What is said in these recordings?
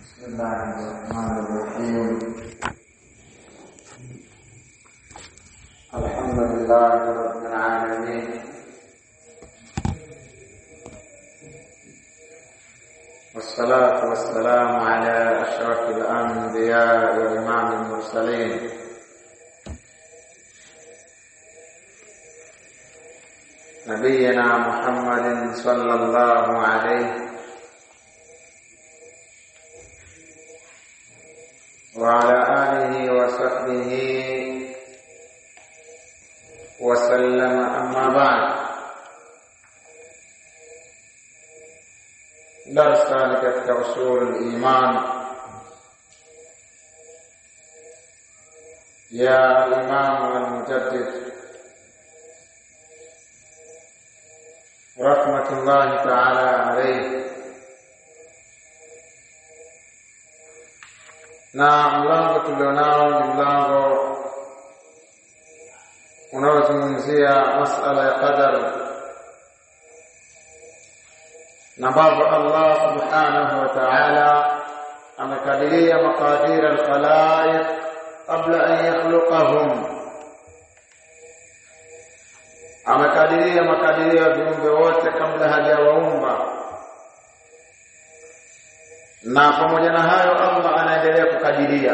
بسم الله الرحمن الرحيم الحمد لله رب العالمين والصلاة والسلام على أشرف الأنبياء وإمام المرسلين نبينا محمد صلى الله عليه وعلى آله وصحبه وسلم أما بعد درسا katika usul iman ya Imam al-Mujaddid rahmatullahi ta'ala alayhi na mlango tulionao ni mlango unaozungumzia masala ya qadar na ambavyo Allah subhanahu wa ta'ala amekadiria maqadir al-khalaiq qabla an yakhluqahum amekadiria makadirio ya viumbe wote kabla hajawaumba na pamoja na hayo Allah anaendelea kukadiria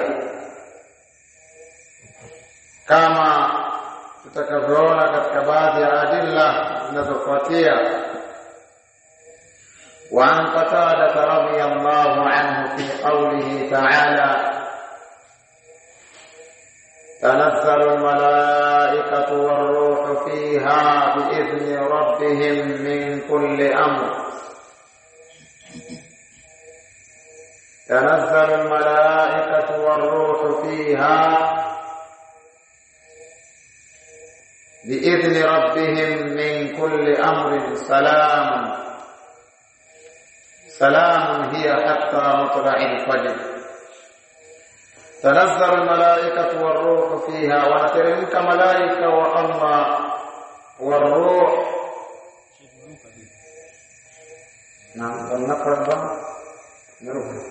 kama tutakavyoona katika baadhi ya adilla zinazofuatia وعن قتادة رضي الله عنه في قوله تعالى تنزل الملائكة والروح فيها بإذن ربهم من كل أمر تنزل الملائكة والروح فيها بإذن ربهم من كل أمر سلام سلام هي حتى مطلع الفجر تنزل الملائكة والروح فيها ونترمك ملائكة والله والروح نعم ولنقرأ بقى نروح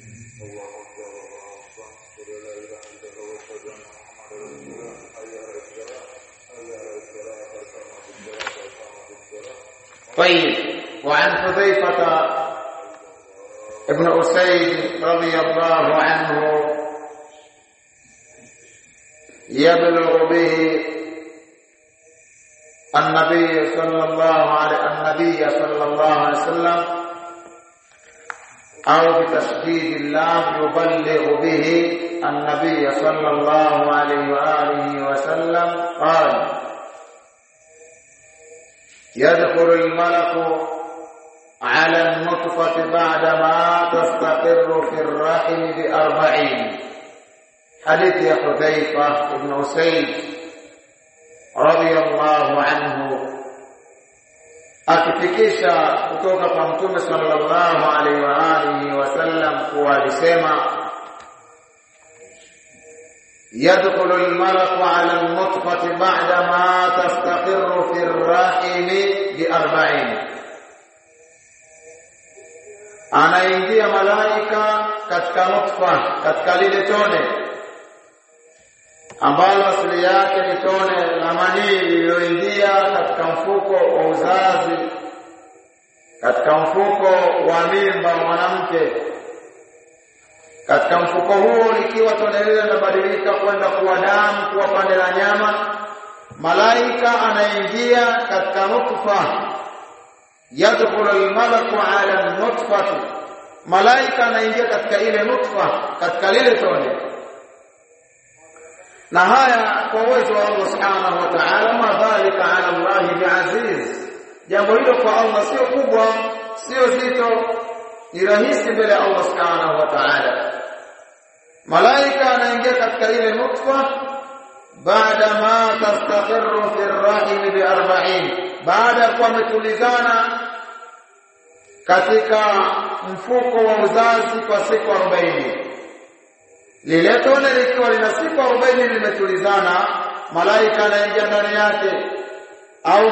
طيب وعن حذيفة ابن أسيد رضي الله عنه يبلغ به النبي صلى الله عليه النبي صلى الله عليه وسلم أو بتشديد اللام يبلغ به النبي صلى الله عليه وآله وسلم قال يدخل الملك على النطفة بعدما تستقر في الرحم بأربعين حديث يا حذيفة بن أسيد رضي الله عنه akifikisha kutoka kwa mtume sallallahu alaihi wa alihi wasallam kuwa alisema yadkhulu almalaku ala alnutfati ba'da ma tastaqirru fi arrahimi bi arba'in anaingia malaika katika nutfa katika lile tone ambalo asili yake ni tone la manii lililoingia katika mfuko wa uzazi katika mfuko wa mimba wa mwanamke katika mfuko huo likiwa tone lile linabadilika kwenda kuwa damu kuwa pande la nyama malaika anaingia katika nutfa yadkhulu almalaku ala nutfati malaika anaingia katika ile nutfa katika lile tone na haya kwa uwezo wa Allah subhanahu wa ta'ala ma dhalika ala Allah biaziz jambo hilo kwa Allah sio kubwa sio zito ni rahisi mbele ya Allah subhanahu wa ta'ala malaika anaingia katika ile nutfa baada ma tastaqirru fi ar-rahim bi 40 baada ya kuwa ametulizana katika mfuko wa uzazi kwa siku 40 lile tone likiwa lina siku 40 limetulizana malaika anaingia ndani yake au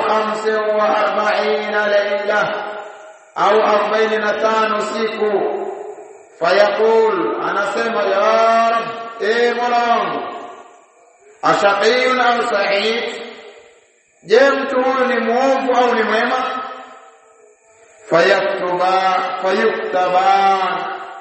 45 laila au 45 siku fayaqul anasema ya rab e mola wangu ashaqiyun au sa'id je mtu huyu ni muovu au ni mwema fayaktuba fayuktaban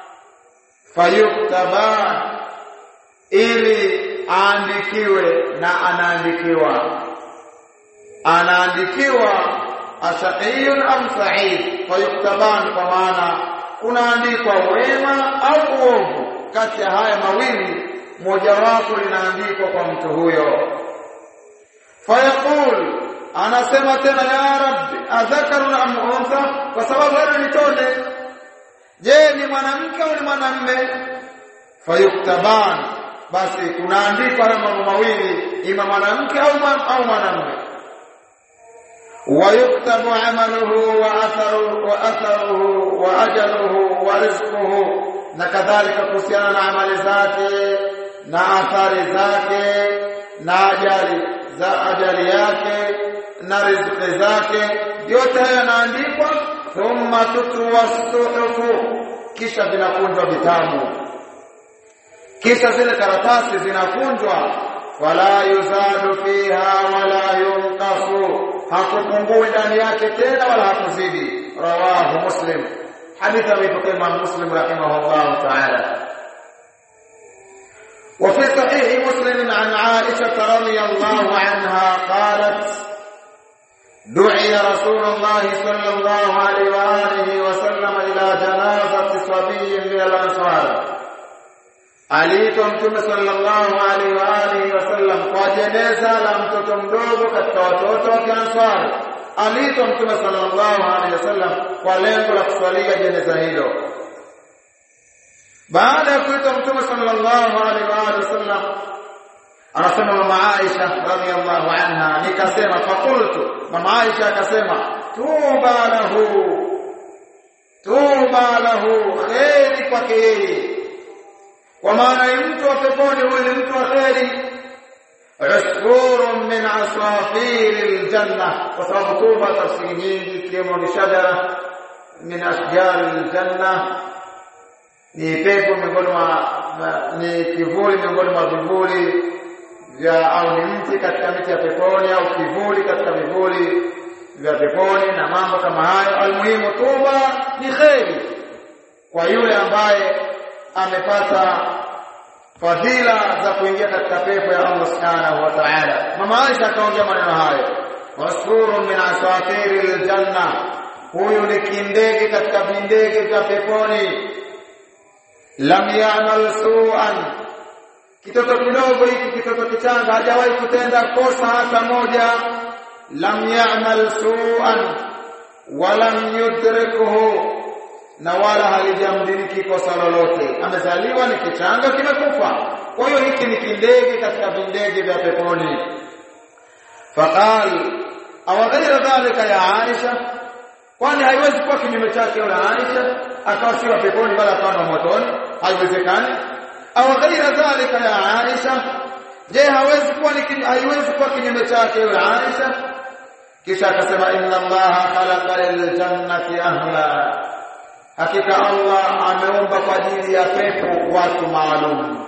fayuktaban ili aandikiwe na anaandikiwa anaandikiwa ashaqiyun am sa'id fayuktaban kwa maana kunaandikwa wema au uovu kati ya haya mawili mojawapo linaandikwa kwa mtu huyo fayaqul anasema tena ya rabbi adhakarun am untha kwa sababu bado ni tonde je ni mwanamke au ni mwanamme fayuktaban basi kunaandikwa haya mambo mawili ima mwanamke au au mwanamme ويكتب عمله وأثره وأثره وأجله ورزقه na kadhalika kuhusiana na amali zake na athari zake na ajali za ajali yake na riziki zake yote haya yanaandikwa thumma tutwa suhufu kisha vinakunjwa vitabu kisha zile karatasi zinakunjwa wala yuzadu fiha wala yunqasu hakupungui ndani yake tena wala hakuzidi rawahu muslim hadithi ameipokea Imam Muslim rahimahullah ta'ala وفي صحيح مسلم عن عائشة رضي الله عنها قالت دعي رسول الله صلى الله عليه وآله وسلم إلى جنازة صبي من الأنصار aliitwa mtume sallallahu alaihi wa alihi wasallam kwa jeneza la mtoto mdogo katika watoto wa Kiansari. Aliitwa mtume sallallahu alaihi wasallam kwa lengo la kuswalia jeneza hilo. Baada ya kuitwa mtume sallallahu alaihi wa alihi wasallam, anasema mama Aisha radhiallahu anha, nikasema fakultu, mama Aisha akasema tuba lahu, tuba lahu, kheri kwake yeye kwa maana ni mtu wa peponi huyu ni mtu wa kheri usfurun min asafiri aljanna kwa sababu tuba tafsiri nyingi ikiwemo ni shajara min ashjari aljanna ni pepo miongoni mwa ni kivuli miongoni mwa vivuli vya au ni mti katika miti ya peponi au kivuli katika vivuli vya peponi na mambo kama hayo almuhimu tuba ni kheri kwa yule ambaye amepata fadhila za kuingia katika pepo ya Allah Subhanahu wa Ta'ala. Mama Aisha akaongea maneno hayo, wasfurun min asafiri aljanna, huyu ni kindege katika vindege vya peponi. Lam ya'mal su'an, kitoto kidogo hiki, kitoto kichanga hajawahi kutenda kosa hata moja. Lam ya'mal su'an wa lam yudrikuhu na wala halijamdiriki kosa lolote. Amezaliwa ni kichanga kimekufa. Kwa hiyo hiki ni kindege katika vindege vya peponi. Faqal aw ghaira dhalika ya Aisha, kwani haiwezi kuwa kinyume chake yule Aisha akawa si wa peponi wala akawa na motoni, haiwezekani. Aw ghaira dhalika ya Aisha, je, hawezi kuwa ni haiwezi kuwa kinyume chake yule Aisha? Kisha akasema inna Allaha khalaqa lil jannati ahla hakika Allah ameumba kwa ajili ya pepo watu maalum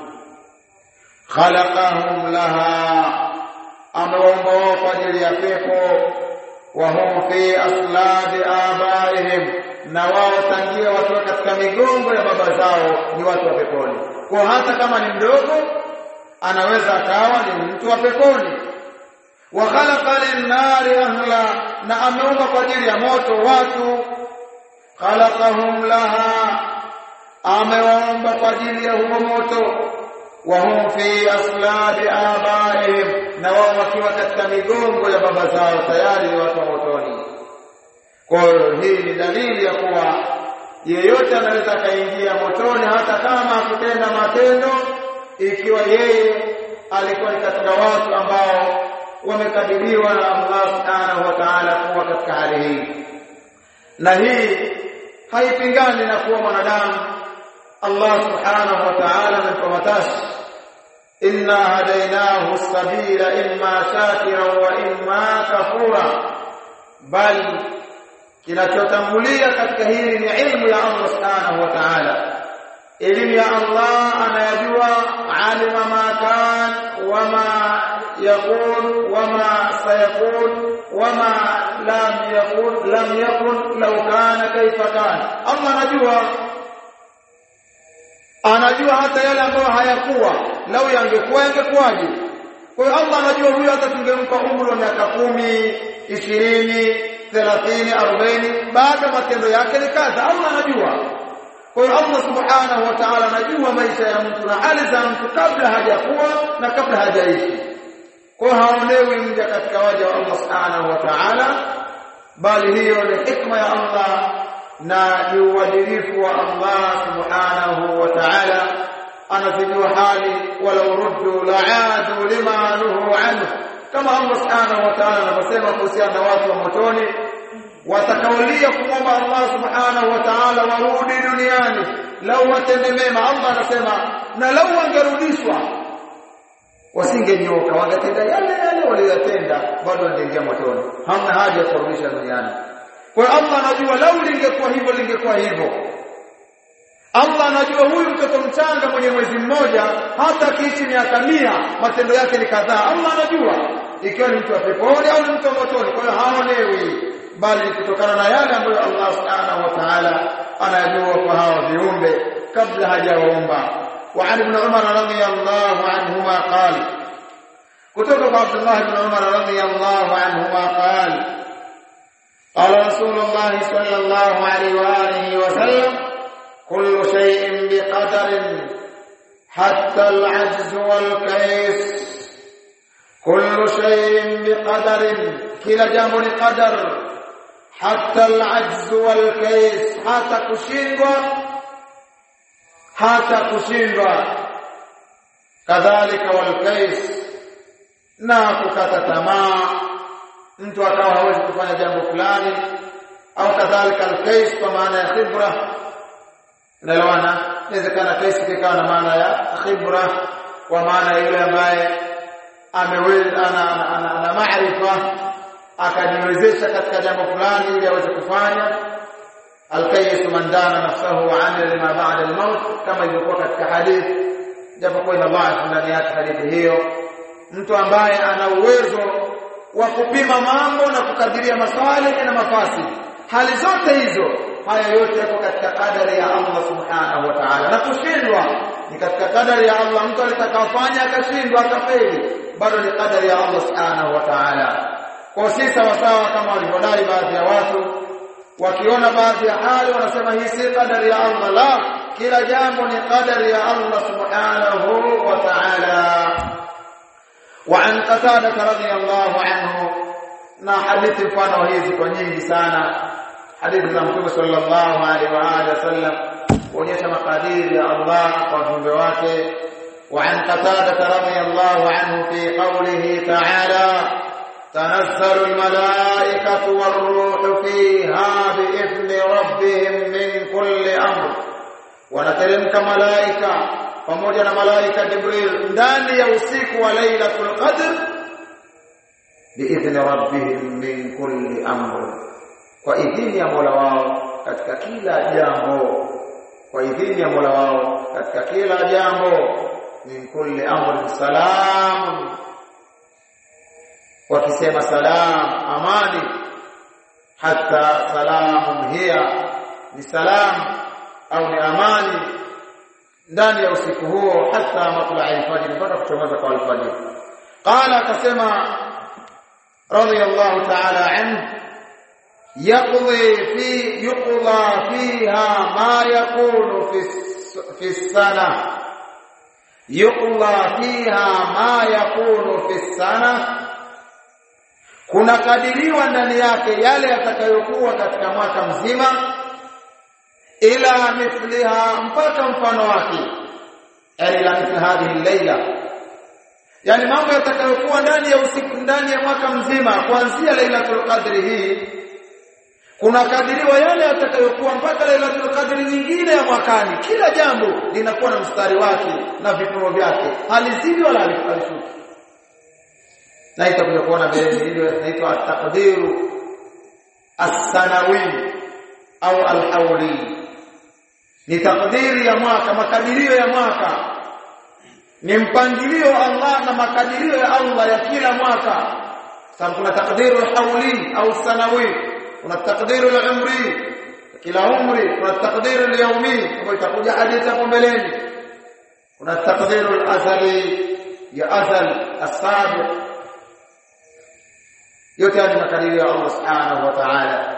khalaqahum laha ameumba wao kwa ajili ya pepo wa hum fi aslabi abaihim na wao tangia wakiwa katika migongo ya baba zao ni watu wa peponi kwa hata kama ni mdogo anaweza akawa ni mtu wa peponi wa khalaqa lin-nari ahla na ameumba kwa ajili ya moto watu khalaqahum laha amewaumba kwa ajili ya huo moto wa hum fi aslabi abaihim na wao wakiwa katika migongo ya baba zao tayari ni watu wa motoni kwa hiyo hii ni dalili ya kuwa yeyote anaweza akaingia motoni hata kama hakutenda matendo ikiwa yeye alikuwa ni katika watu ambao wamekadiriwa na Allah subhanahu wa ta'ala kuwa katika hali hii na hii haipingani na kuwa mwanadamu Allah subhanahu wa ta'ala amempamatashi inna hadainahu sabila imma shakira wa imma kafura bali kinachotangulia katika hili ni ilmu ya Allah subhanahu wa ta'ala elimu ya Allah anayajua alima ma kan wama yakun wama sayakun wama lam yakun lam yakun law kana kaifa kana Allah anajua anajua hata yale ambayo hayakuwa lau yangekuwa yangekuwaje kwa hiyo Allah anajua huyu hata tungempa umri wa miaka kumi ishirini thelathini arobaini bado matendo yake ni kadha Allah anajua kwa hiyo Allah subhanahu wa ta'ala anajua maisha ya mtu na hali za mtu kabla hajakuwa na kabla hajaishi kwa hiyo haonewi mja katika waja wa Allah subhanahu wa ta'ala bali hiyo ni hikma ya Allah na ni uadilifu wa Allah subhanahu wa ta'ala anazijua hali walau ruddu la'adu lima nuhu anhu kama Allah subhanahu wa ta'ala anavyosema kuhusiana na watu wa motoni watakaolia kumwomba Allah subhanahu wa ta'ala warudi duniani lau watende mema Allah anasema na lau wangerudishwa wasingenyoka wangetenda yale yale waliyotenda bado wangeingia motoni hamna haja ya kurudisha duniani kwa hiyo Allah anajua lau lingekuwa hivyo lingekuwa hivyo Allah anajua huyu mtoto mchanga mwenye mwezi mmoja hata akiishi miaka mia matendo yake ni kadhaa Allah anajua ikiwa ni mtu wa peponi au ni mtu wa motoni kwa hiyo haonewi bali ni kutokana na yale ambayo Allah subhanahu wa ta'ala anajua kwa hawa viumbe kabla hajawaumba wa Ali ibn Umar radhiyallahu anhuma qala kutoka kwa Abdullah ibn Umar radhiyallahu anhuma qala قال رسول الله صلى الله عليه واله وسلم كل شيء بقدر حتى العجز والكيس كل شيء بقدر كلا جambo ni qadar حتى العجز والكيس hata kushindwa hata kushindwa kadhalika walkais na kukata tamaa mtu akawa hawezi kufanya jambo fulani au kadhalika alkais kwa maana ya khibra unaelewana inawezekana kais ikawa na maana ya khibra kwa maana yule ambaye ameweza ana, ana, ana, ana maarifa akajiwezesha katika jambo fulani ili aweze kufanya alkayyisu man dana nafsahu wa amila lima ba'da al-maut kama ilivyokuwa katika hadithi japo kwa ina dhaifu ndani yake hadithi hiyo mtu ambaye ana uwezo wa kupima mambo na kukadiria masalih na mafasi hali zote hizo haya yote yako katika kadari ya Allah subhanahu wa ta'ala na kushindwa ni katika kadari ya Allah mtu alitakafanya akashindwa akafeli bado ni kadari ya Allah subhanahu wa ta'ala kwa si sawa sawa kama walivyodai baadhi ya watu wakiona baadhi ya hali wanasema hii si kadari ya Allah la kila jambo ni kadari ya Allah subhanahu wa ta'ala وعن قتادة رضي الله عنه na hadithi mfano hizi kwa nyingi sana hadithi za Mtume sallallahu alaihi wa alihi wasallam kuonyesha makadiri ya Allah kwa viumbe wake وعن قتادة رضي الله عنه في قوله تعالى تنزل الملائكة والروح فيها بإذن ربهم من كل أمر ونتلمك ملائكة pamoja na malaika Jibril ndani ya usiku wa Lailatul Qadr biidhni rabbihim min kulli amr kwa idhini ya Mola wao katika kila jambo kwa idhini ya Mola wao katika kila jambo min kulli amr salam wakisema salam amani hata salamun hiya ni salam au ni amani ndani ya usiku huo hata matla al-fajr mpaka kuchomoza kwa al-fajr qala akasema radiyallahu ta'ala anhu yaqdi fi yuqda fiha ma yakunu fi fi sana yuqda fiha ma yakunu fi sana kuna kadiriwa ndani yake yale yatakayokuwa katika mwaka mzima ila mithliha mpaka mfano wake yani ila mithli hadhihi layla yani mambo yatakayokuwa ndani ya usiku ndani ya mwaka mzima kuanzia lailatul qadri hii kuna kadiriwa yale yatakayokuwa mpaka lailatul qadri nyingine ya mwakani kila jambo linakuwa na mstari wake na vipimo vyake halizidi wala halishuki na itakuja kuona mbele hilo inaitwa at-taqdiru as-sanawi au al-hawli ni takdiri ya mwaka makadirio ya mwaka ni mpangilio Allah na makadirio ya Allah ya kila mwaka sababu kuna takdiru hauli au sanawi kuna takdiru al-umri kila umri kuna takdiru al-yawmi ambayo itakuja hadithi hapo mbeleni kuna takdiru al-azali ya azal as-sabiq yote haya makadirio ya Allah subhanahu wa ta'ala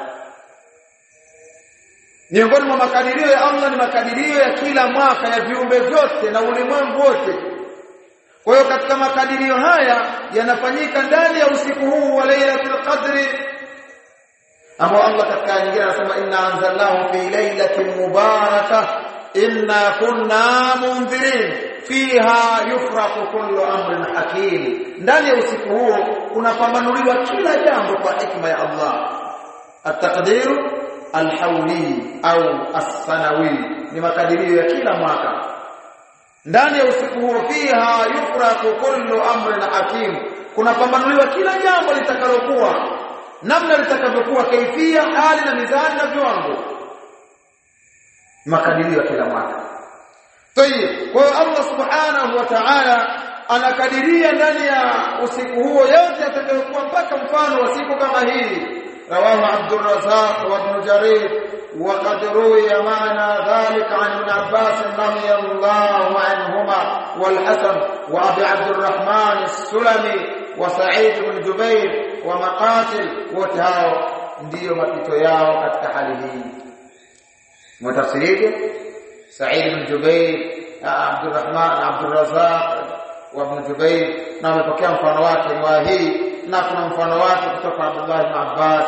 miongoni mwa makadirio ya Allah ni makadirio ya kila mwaka ya viumbe vyote na ulimwengu wote kwa hiyo katika makadirio haya yanafanyika ndani ya usiku huu wa Lailatul Qadri ambao Allah katika nyingine anasema inna anzalnahu fi lailatin mubarakah inna kunna mundhirin fiha yufraqu kullu amrin hakim ndani ya usiku huo unapambanuliwa kila jambo kwa hikma ya Allah at-taqdiru al-hawli au as-sanawi ni makadirio ya kila mwaka ndani ya usiku huo fiha yufraqu kullu amrin hakim kunapambanuliwa kila jambo litakalokuwa namna litakavyokuwa kaifia hali na mizani na viwango makadirio ya kila mwaka Tayib, kwa hiyo Allah Subhanahu wa Ta'ala anakadiria ndani ya usiku huo yote yatakayokuwa mpaka mfano wa siku kama hii. Rawahu Abdul Razzaq wa Ibn Jarir wa qad ruwiya ma'na dhalika an Ibn Abbas radiyallahu anhuma wal Hasan wa Abi Abdurrahman as-Sulami wa Sa'id ibn Jubair wa Maqatil wote hao ndiyo mapito yao katika hali hii. Mtafsirije? سعيد بن جبير عبد الرحمن عبد الرزاق وابن جبير na wamepokea mfano wake riwaya hii na kuna mfano wake kutoka Abdullah ibn Abbas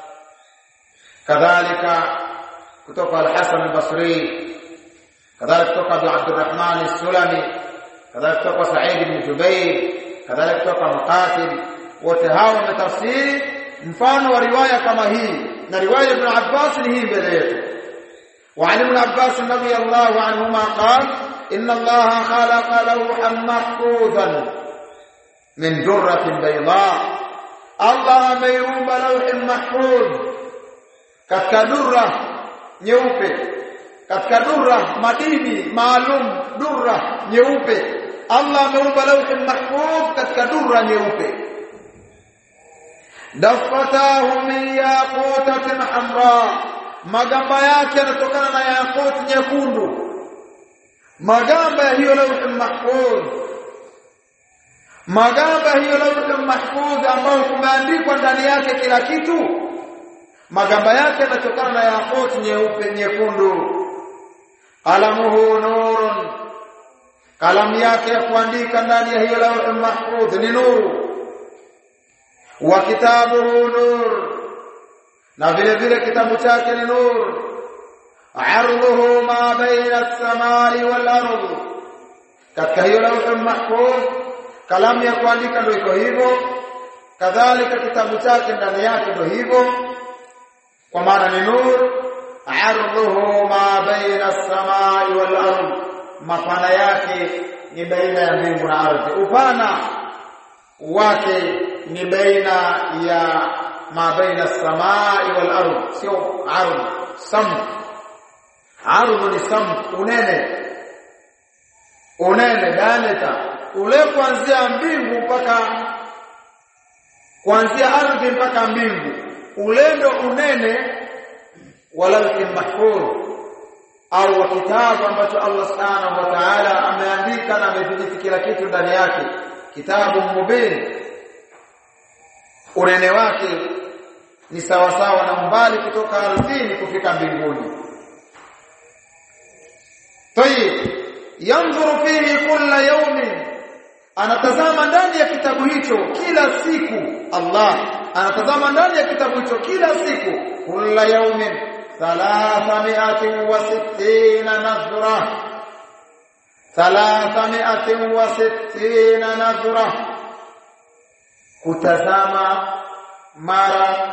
kadhalika kutoka al-Hasan al-Basri kadhalika kutoka Abu Abdurrahman as-Sulami kadhalika kutoka Sa'id ibn Jubair kadhalika kutoka Muqatil wote hao wametafsiri mfano wa riwaya kama hii na riwaya ibn Abbas ni hii mbele yetu وعن ابن عباس رضي الله عنهما قال إن الله خلق لوحا محفوظا من درة بيضاء الله ameumba لوح محفوظ katika durra nyeupe katika durra madini maalum durra nyeupe Allah ameumba lawh mahfuz katika durra nyeupe dafatahu min yaqutatin hamra magamba yake yanatokana na yakut nyekundu magamba ya hiyo lawh mahfuz magamba hiyo lawh mahfuz ambayo kumeandikwa ndani yake kila kitu magamba yake yanatokana na yakut nyeupe nyekundu qalamuhu nurun kalamu yake ya kuandika ndani ya hiyo lawh mahfuz ni nuru wa kitabuhu nur na vile vile kitabu chake ni nur arduhu ma baina as-samai wal ardh katika hiyo lawh mahfuz kalamu ya kuandika ndio iko hivyo kadhalika kitabu chake ndani yake ndio hivyo kwa maana ni nur arduhu ma baina as-samai wal ardh mapana yake ni baina ya mbingu na ardhi upana wake ni baina ya ma baina as-samai wal ardh sio ardh sam ardh ni sam unene unene diameter ule kuanzia mbingu mpaka kuanzia ardhi mpaka mbingu ule ndo unene wala mahfuz au wa kitabu ambacho Allah Subhanahu wa Ta'ala ameandika na amedhibiti kila kitu ndani yake kitabu mubin unene wake ni sawa sawa na umbali kutoka ardhini kufika mbinguni tayib yanzuru fihi kulla yawmin anatazama ndani ya kitabu hicho kila siku Allah anatazama ndani ya kitabu hicho kila siku kulla yawmin 360 nadhra 360 nadhra kutazama mara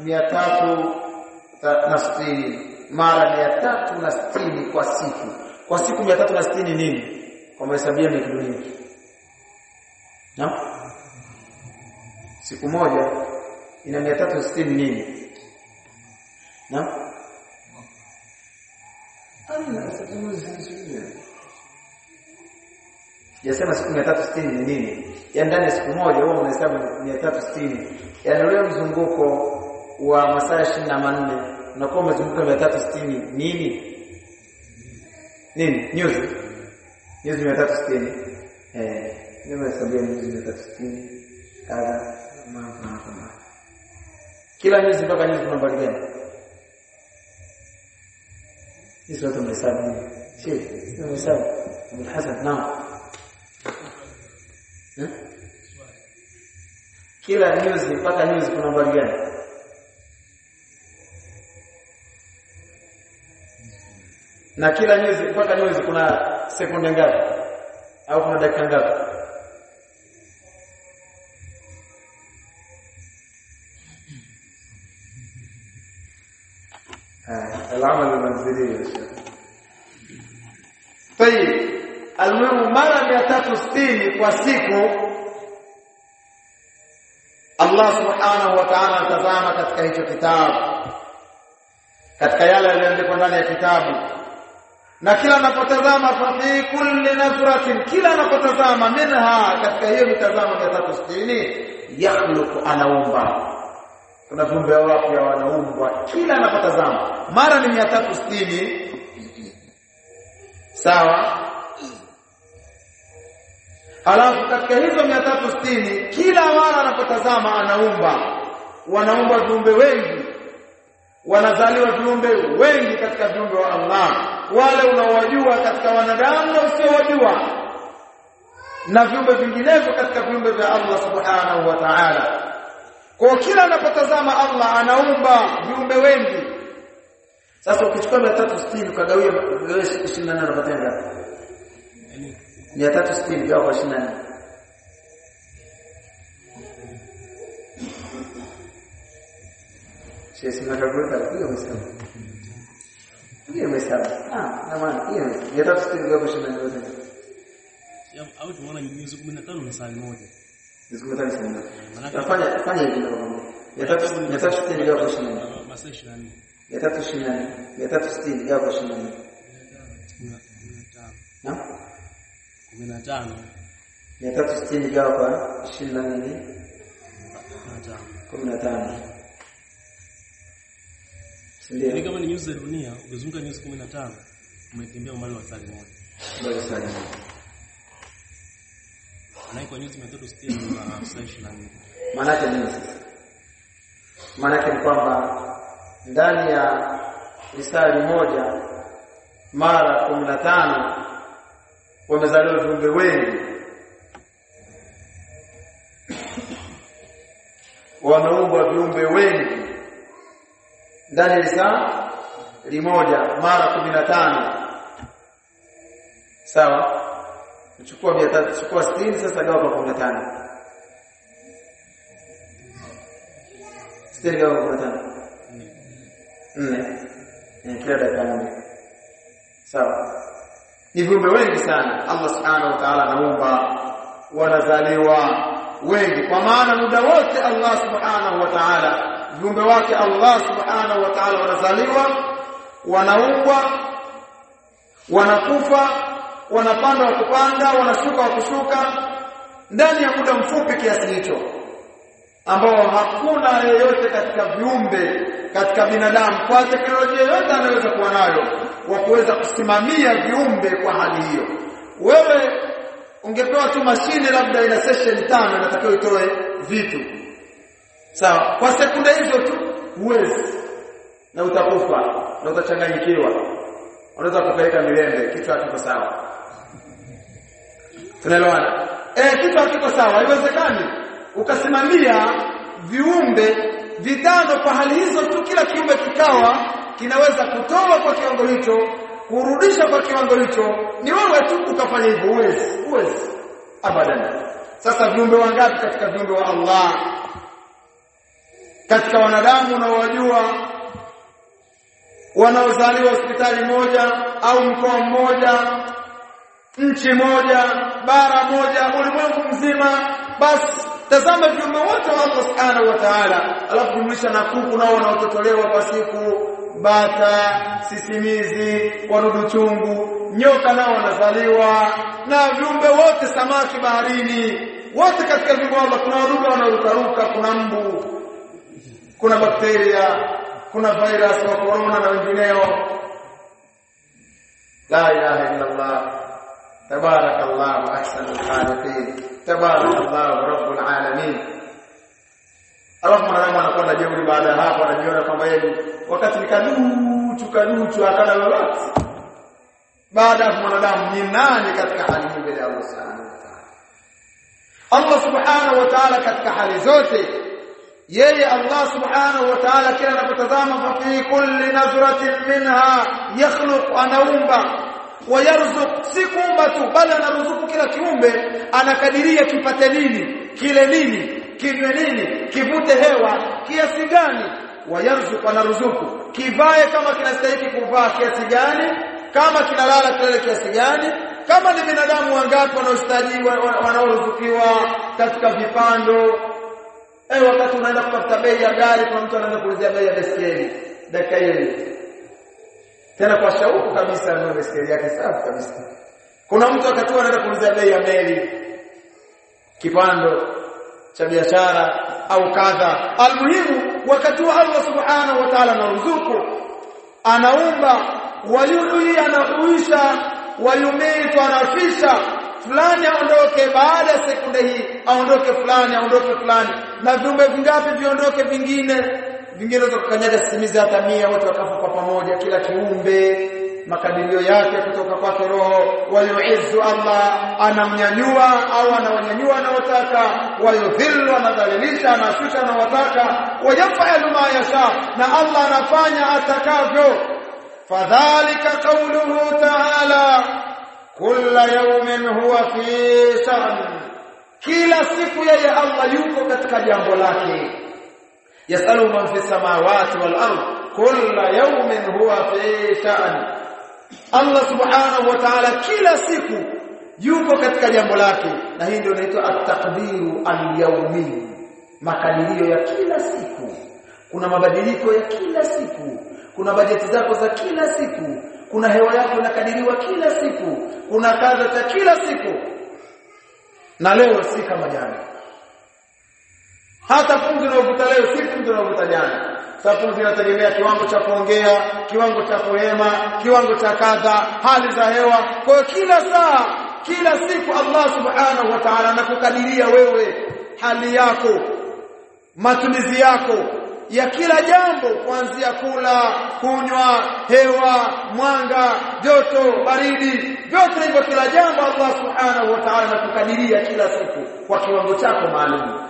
360 mara 360 kwa siku kwa siku 360 nini kwa mahesabia ni kitu nini Naam. Siku moja ina 360 nini? Naam. Amna Sijasema siku 360 ni nini? Yaani ndani ya siku moja huwa unahesabu 360. Yaani ule mzunguko wa masaa 24 unakuwa umezunguka 360 nini? Nini? Nyuzi. Nyuzi 360. Eh, nimehesabia nyuzi 360. Kadha mambo kama. Kila nyuzi mpaka nyuzi kuna nambari gani? Hizo zote mhesabu. Sheikh, mhesabu. Abul Hasan, naam. Hmm? Kila nyuzi mpaka nyuzi kuna nambari gani? Na kila nyuzi mpaka nyuzi kuna sekunde ngapi? Au kuna dakika ngapi? العمل المنزلي يا شيخ طيب almuhimu mara 360 kwa siku Allah subhanahu wa ta'ala atazama katika hicho kitabu katika yale yaliyoandikwa ndani ya kitabu na kila anapotazama fa fi kulli nazratin kila anapotazama minha katika hiyo mitazamo 360 yakhluqu anaumba kuna viumbe wapya wanaumbwa kila anapotazama mara ni 360 sawa Alafu katika hizo 360 kila mara anapotazama anaumba wanaumba viumbe wengi wanazaliwa viumbe wengi katika viumbe wa Allah wale unaowajua katika wanadamu na usiowajua na viumbe vinginevyo katika viumbe vya Allah subhanahu wa ta'ala kwa kila anapotazama Allah anaumba viumbe wengi sasa ukichukua 360 ukagawia 24 unapata ngapi 360 gawa kwa 24 Sisi tunakavuta hiyo msemo. Hiyo msemo. Ah, na maana hiyo 360 gawa kwa 24 yote. au tumeona nyuzi 15 na saa moja. Nisikutane sana. Nafanya fanya hivi ndio mambo. 360 gawa kwa 24. Masaa 24. 324. 360 gawa kwa 24. 15. Na? 15. 360 gawa kwa 24 15. 15. Ni Ndio. kama ni nyuzi za dunia, ukizunguka nyuzi 15, umetembea umbali wa saa moja. Bado sana. Na kwa nyuzi 360 na saa 24. Maana yake nini sasa? Maana yake ni kwamba ndani ya risali moja mara 15 wamezaliwa viumbe wengi wameumbwa viumbe wengi ndani ya risaa limoja mara 15 sawa chukua 300 chukua 60 sasa gawa kwa 15 60 gawa kwa 15 nne eh, kila dakika moja sawa ni viumbe wengi sana Allah subhanahu wa ta'ala anaumba wanazaliwa wengi kwa maana muda wote Allah subhanahu wa ta'ala viumbe wake Allah subhanahu wa ta'ala wanazaliwa wanaumbwa wanakufa wanapanda wa kupanda wanashuka wa kushuka ndani ya muda mfupi kiasi hicho ambao hakuna yeyote katika viumbe katika binadamu kwa teknolojia yote anaweza kuwa nayo wa kuweza kusimamia viumbe kwa hali hiyo wewe ungepewa tu mashine labda ina session tano inatakiwa itoe vitu sawa kwa sekunde hizo tu huwezi na utakufa na utachanganyikiwa unaweza kupeleka milembe kichwa hakiko sawa tunaelewana eh kichwa hakiko sawa haiwezekani ukasimamia viumbe vitano kwa hali hizo tu kila kiumbe kikawa kinaweza kutoa kwa kiwango hicho kurudisha kwa kiwango hicho ni wewe tu ukafanya hivyo uwezi uwezi abadan sasa viumbe wangapi katika viumbe wa Allah katika wanadamu unaowajua wanaozaliwa hospitali moja au mkoa mmoja nchi moja bara moja ulimwengu mzima basi tazama viumbe wote wa Allah subhanahu wa ta'ala alafu jumlisha na kuku nao wanaototolewa kwa siku bata sisimizi wadudu chungu nyoka nao wanazaliwa na viumbe wote samaki baharini wote katika viumbe Allah kuna wadudu wanarukaruka kuna mbu kuna bakteria kuna virus wa corona na wengineo la ilaha illa Allah tabarakallah ahsanul khaliqin tabarakallah rabbul alamin alafu mwanadamu anakuwa na jeuri baada ya hapo anajiona kwamba yeye wakati nikaduchu kaduchu akana lolote baada ya mwanadamu ni nani katika hali hii mbele ya Allah subhanahu wa ta'ala Allah subhanahu wa ta'ala katika hali zote yeye Allah subhanahu wa ta'ala kila anapotazama fa fi kulli nazratin minha yakhluq anaumba wayarzuq si kuumba tu bali anaruzuku kila kiumbe anakadiria kipate nini kile nini kinywe nini kivute hewa kiasi gani wayarzuq anaruzuku kivae kama kinastahili kuvaa kiasi gani kama kinalala kilale kiasi gani kama ni binadamu wangapi wanaostajiwa wanaoruzukiwa katika vipando eh wakati unaenda kutafuta bei ya gari kuna mtu anaenda kuulizia bei ya baiskeli dakika hiyo tena kwa shauku kabisa ndio baiskeli yake safi kabisa kuna mtu wakati anaenda kuulizia bei ya meli kipando cha biashara au kadha almuhimu wakati wa Allah subhanahu wa ta'ala anaruzuku anaumba wayuhi anahuisha wayumitu anafisha fulani aondoke baada ya sekunde hii aondoke fulani aondoke fulani na viumbe vingapi viondoke vingine vingine za kukanyaga sisimizi hata mia wote wakafa kwa pamoja kila kiumbe makadirio yake kutoka kwake roho wayuizzu Allah anamnyanyua au anawanyanyua anaotaka wayudhillu anadhalilisha anashusha anaotaka wayafalu ma yasha na Allah anafanya atakavyo fadhalika qawluhu ta'ala kulla yawmin huwa fi sha'n kila siku yeye Allah yuko katika jambo lake yasalu man fi samawati wal ard kulla yawmin huwa fi sha'n Allah subhanahu wa ta'ala kila siku yuko katika jambo lake na hii ndio inaitwa at-taqdiru al-yawmi makadirio ya kila siku kuna mabadiliko ya kila siku kuna bajeti zako za kila siku kuna hewa yako inakadiriwa kila siku kuna kadha za kila siku na leo si kama jana hata pumzi unayovuta leo si pumzi unayovuta jana sababu inategemea kiwango cha kuongea kiwango cha kuhema kiwango cha kadha hali za hewa kwa hiyo kila saa kila siku Allah subhanahu wa ta'ala anakukadiria wewe hali yako matumizi yako ya kila jambo kuanzia kula kunywa hewa mwanga joto baridi vyote hivyo kila jambo Allah subhanahu wa ta'ala anakukadiria kila siku kwa kiwango chako maalum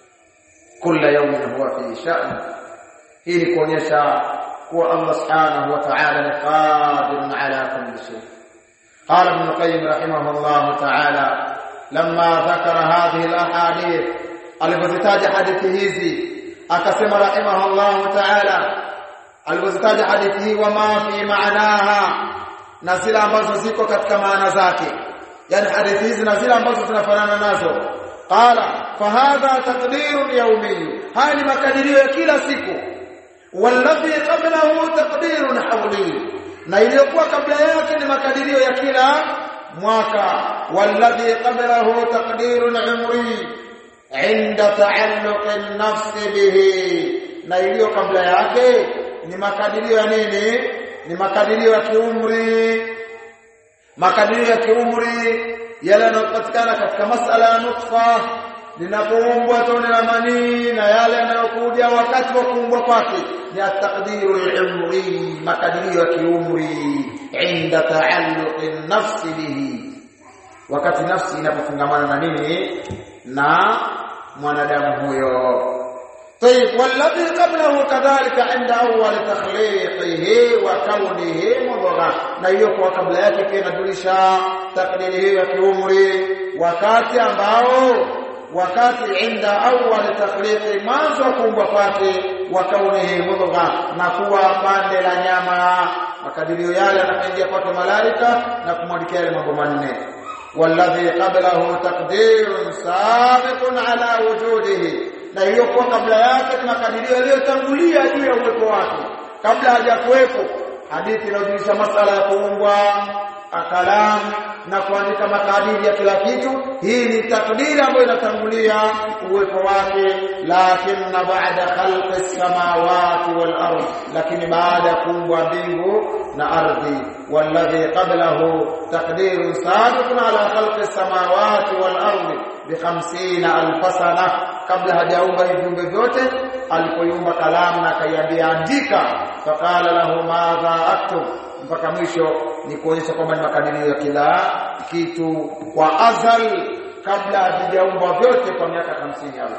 kila yawmin huwa fi sha'n hii ni kuonyesha kuwa Allah subhanahu wa ta'ala ni qadirun ala kulli shay قال ابن القيم رحمه الله تعالى لما ذكر هذه الاحاديث alipozitaja hadithi hizi akasema rahimahullahu ta'ala alipozitaja hadithi hii wa ma fi maanaha na zile ambazo ziko katika maana zake yani hadithi hizi na zile ambazo zinafanana nazo qala fahadha taqdirun yawmi haya ni makadirio ya kila siku walladhi qablahu taqdirun hawli na iliyokuwa kabla yake ni makadirio ya kila mwaka walladhi qablahu taqdirun umri inda taalluq an-nafs bihi na iliyo kabla yake ni makadirio ya nini ni makadirio ya kiumri makadirio ya kiumri yale yanayopatikana katika masala ya nutfa linapoumbwa tone la manii na yale yanayokuja wakati wa kuumbwa kwake ni at-taqdiru al-umri makadirio ya kiumri inda taalluq an-nafs bihi wakati nafsi inapofungamana na nini na mwanadamu huyo طيب والذي قبله كذلك عند اول تخليقه وكونه مضغه na hiyo kwa kabla yake pia inajulisha takdiri hiyo ya kiumri wakati ambao wakati inda awwal takhliqi mwanzo wa kuumbwa kwake wa kaunihi mudgha na kuwa pande la nyama makadirio yale yanaingia kwake malaika na kumwandikia yale mambo manne والذي قبله تقدير سابق على وجوده na hiyo kwa kabla yake ni makadirio yaliyotangulia juu ya uwepo wake kabla hajakuwepo hadithi inayojulisha masala ya kuumbwa akalam na kuandika makadiri ya kila kitu hii ni takdiri ambayo inatangulia uwepo wake lakini baada khalqi samawati wal ardh lakini baada ya kuumbwa mbingu na ardhi walladhi qablahu taqdirun sabiqun ala khalqi samawati wal ardh bi 50000 sana kabla hajaumba viumbe vyote alipoiumba kalamu na akaiambia andika faqala lahu madha aktub mpaka mwisho ni kuonyesha kwamba ni makadirio ya kila kitu kwa azal kabla havijaumba vyote kwa miaka 50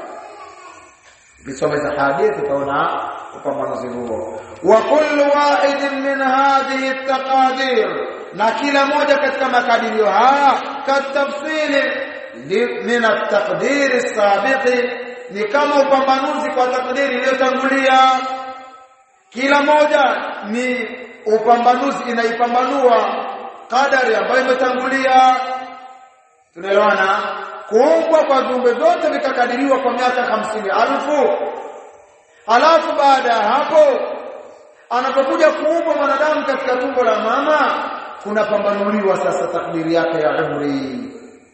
Ukisoma hizo hadithi utaona upambanuzi huo. Wa kullu wahidin min hadhihi at-taqadir, na kila moja katika makadirio haya katafsili min at-taqdir as-sabiqi, ni kama upambanuzi kwa takdiri iliyotangulia. Kila moja ni upambanuzi inaipambanua kadari ambayo imetangulia. Tunaelewana? kuumbwa kwa viumbe vyote vikakadiriwa kwa miaka hamsini alfu alafu baada ya hapo anapokuja kuumbwa mwanadamu katika tumbo la mama kunapambanuliwa sasa takdiri yake ya umri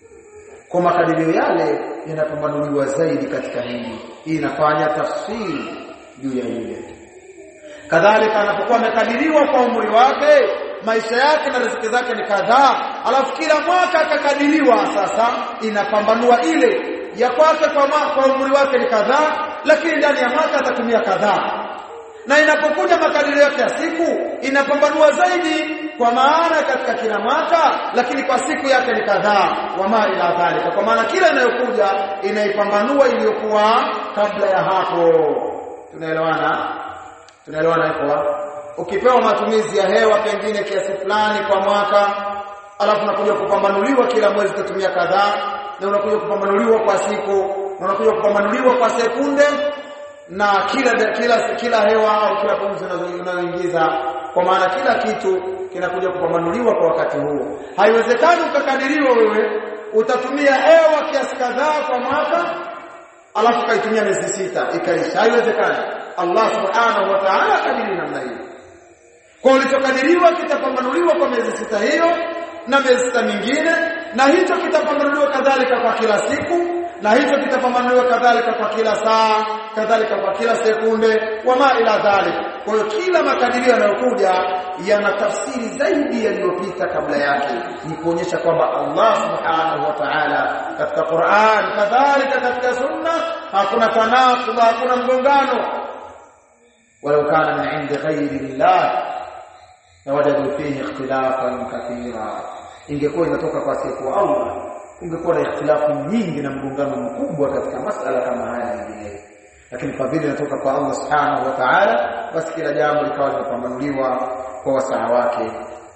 kwa makadirio yale yanapambanuliwa zaidi katika hili hii inafanya tafsiri juu ya ile kadhalika anapokuwa amekadiriwa kwa umri wake maisha yake na riziki zake ni kadhaa alafu kila mwaka akakadiriwa sasa inapambanua ile ya kwake kwa, kwa umri wake ni kadhaa lakini ndani ya mwaka atatumia kadhaa na inapokuja makadirio yake ya siku inapambanua zaidi kwa maana katika kila mwaka lakini kwa siku yake ni kadhaa wama ila dhalika kwa maana kila inayokuja inaipambanua iliyokuwa kabla ya hapo tunaelewana tunaelewana hapo ukipewa matumizi ya hewa pengine kiasi fulani kwa mwaka alafu unakuja kupambanuliwa kila mwezi utatumia kadhaa na unakuja kupambanuliwa kwa siku na unakuja kupambanuliwa kwa sekunde na kila kila kila hewa au kila pumzi unayoingiza kwa maana kila kitu kinakuja kupambanuliwa kwa wakati huo haiwezekani ukakadiriwa wewe utatumia hewa kiasi kadhaa kwa mwaka alafu kaitumia miezi sita ikaisha haiwezekani Allah subhanahu wa ta'ala kadiri namna hiyo kwa ulichokadiriwa kitapambanuliwa kwa miezi sita hiyo na miezi sita mingine na hicho kitapambanuliwa kadhalika kwa kila siku na hicho kitapambanuliwa kadhalika kwa kila saa kadhalika kwa kila sekunde wama ila dhalik kwa hiyo kila makadirio yanayokuja yana tafsiri zaidi yaliyopita kabla yake ni kuonyesha kwamba Allah subhanahu wa ta'ala katika Qur'an kadhalika katika sunna hakuna tanaqud hakuna mgongano walau kana min 'indi ghayri Allah lawajadu fihi ikhtilafan kathira ingekuwa inatoka kwa siku Allah ungekuwa na ikhtilafu nyingi na mgongano mkubwa katika masala kama haya mengine lakini kwa vile inatoka kwa Allah subhanahu wa ta'ala basi kila jambo likawa linapambanuliwa kwa wasaa wake